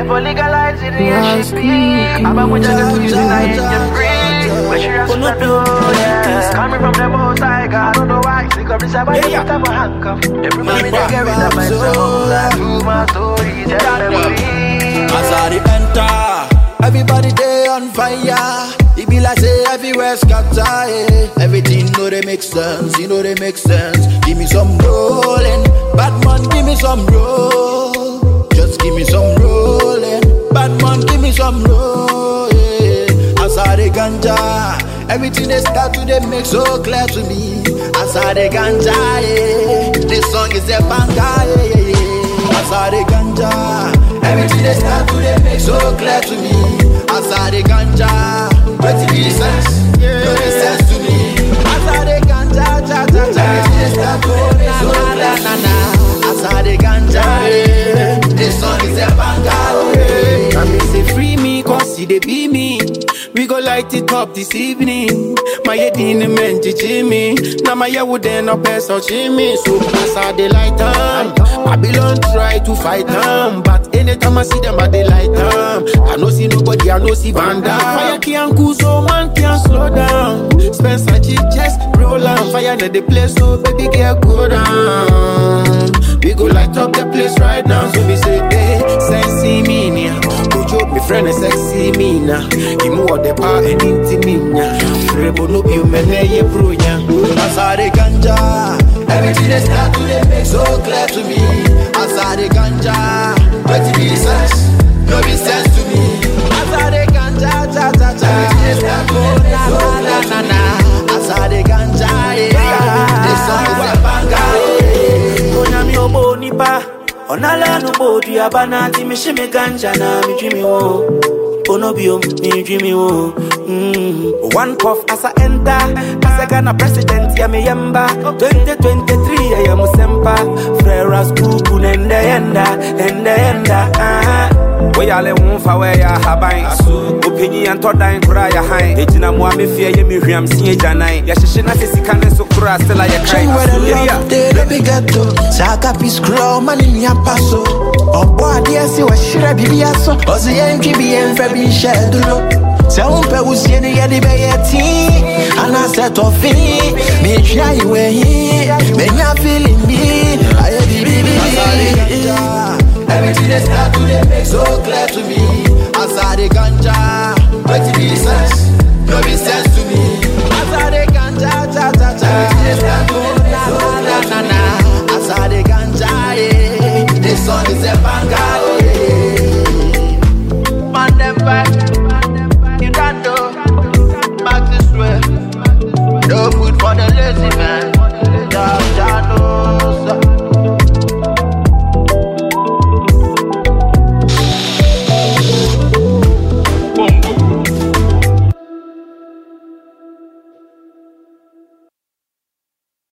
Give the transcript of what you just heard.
for legalizing the SGP. I'm a much I can use it, I ain't get free. But she has to know, yeah. Coming from the most high, God, I don't know why. Think of this, I buy Yeah, it, yeah. I'm a handcuff. Every man in the carry that my soul. I do my story, tell them we. As I dey enter, everybody dey on fire. It be like say everywhere scatter. eh. Everything know they make sense, you know they make sense. Give me some rolling, bad man, give me some roll. Just give me some rolling, bad man, give me some roll. Yeah. As I dey ganja, everything they start to they make so clear to me. As I dey ganja, yeah. this song is a banger. Yeah, yeah, yeah. As I dey ganja, everything they start to they make so clear to me. As I dey ganja, wetin be the sense? No make sense to me. As I dey ganja, ja ja ja, everything they start to they make so clear na na. As I dey ganja, yeah. this song is a banger. Yeah. I me say free me, cause he dey be me. We go light it up this evening. My head in the man me. Now my head would then up as me. So as I dey light them, Babylon try to fight them. But anytime I see them, I dey light them. I no see nobody, I no see Vanda. Fire can't cool, so man can't slow down. Spencer G just roll on fire in the place, so baby girl go down. We go light up the place right now. So we say, hey, sexy me now. Ojo, my friend is sexy me now. Imu o de pa and intiminya. Rebo no bi umene ye bro ya. As I dey ganja, everything they start to they make so clear to me. As I dey ganja, wetin be the sense? No be sense to me. As I dey ganja, ja ja ja, everything they start to they make so clear to me. As I dey ganja, yeah, this song is a banger. yeah. onyame obo onipa ɔnala no bɔ oduaba na ati mehye me ganja na medwi me wo onobio medwi me wo Mm. one puff asa enter asɛ ghana president yɛ meyɛmba 2023 yɛyɛ mo sɛmpa frɛra skuku ne ndɛ yɛnda ɛndɛ yɛnda ah. woyale wo mfa wɔɛyɛ ahaban ɔpanyi yɛntɔ dan koraa yɛhan ɛgyina mmoa mefie yɛ mehwiam sie agyanan yɛhyehye na sɛ sika ne so koraa stela Train where the yɛkae love they don't be ghetto. Saka peace crow man in your paso. Oh boy, dear, see what should I be aso. Ozi yenki bi enfe bi shedulo. Se umpe usie ni yedi be yeti. Ana set of fee. Me try you way. Me nya feeling me. Aye bi bi bi bi. Everything they start to they make so clear to me. As I the ganja, what be the sense? No be sense to me. As I the ganja, ja ja ja. Everything they start to they make so clear to me. As I the ganja, yeah. This song is a